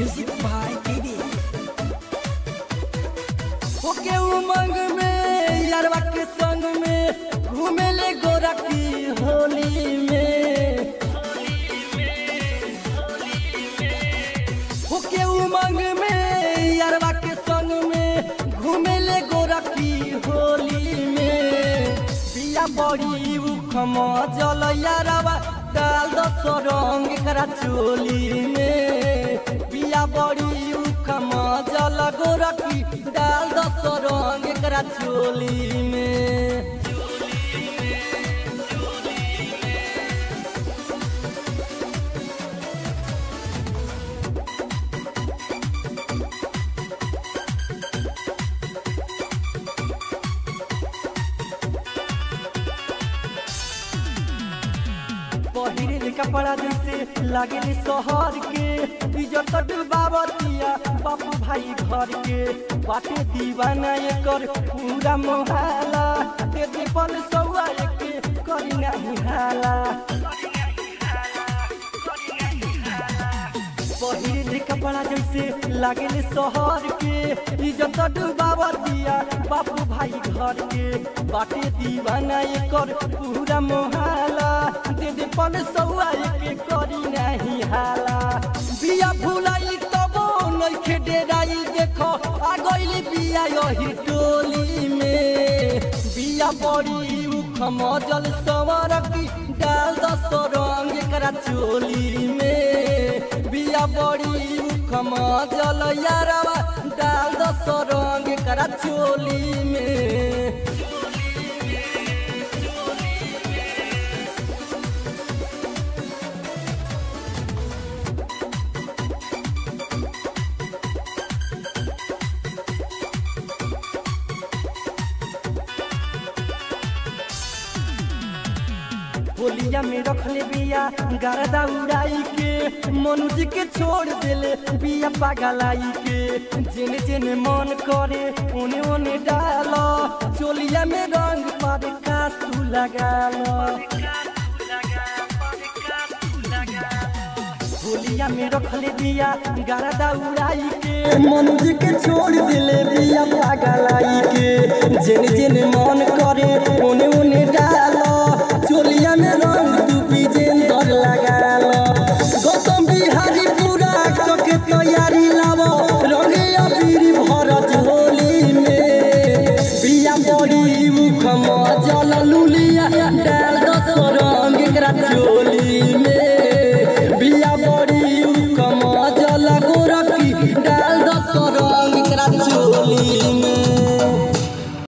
music भाई TV ओके उमंग में यारवा के संग में घूमे ले गोरा की होली में ओके उमंग में यारवा के संग में घूमे ले गोरा की होली में बिया बड़ी उखम जल यारवा डाल दस रंग करा चोली में बिया बड़ी उखम जल गोरा की डाल दस रंग करा चोली में पहिरे कपड़ा जैसे लागे शहर के इज्जत डुबावतिया बापू भाई घर के बाटे दीवाना एकर पूरा मोहाला ते दीपल सौआ के करी नहीं हाला पहिरे कपड़ा जैसे लागे शहर के इज्जत डुबावतिया बापू भाई घर के बाटे दीवाना एकर पूरा मोहाला दे दे पन सौआ के करी नहीं हाला बिया भुलाई तबो नइखे डेराई देखो आ गइली बिया यही टोली में बिया बड़ी उखम जल सवर की डाल दस रंग करा चोली में बिया बड़ी उखम जल यारवा डाल दस रंग करा चोली में होलिया में रखले बिया गरदा उड़ाई के मनुज के छोड़ देले बिया पागलाई के जेने जेने मन करे ओने ओने डाल चोलिया में रंग पर कास तू लगा होलिया में रखले बिया गरदा उड़ाई के मनुज के छोड़ देले बिया पागलाई के जेने जेने मन करे ओने ओने डाल चोलिया में रंग तू विजेंदर लगाल गौतम बिहारी पूरा कके तैयारी लाव रंगे अबीर भरत होली में बिया बड़ी मुखम जल लुलिया डाल दस रंग एकरा चोली में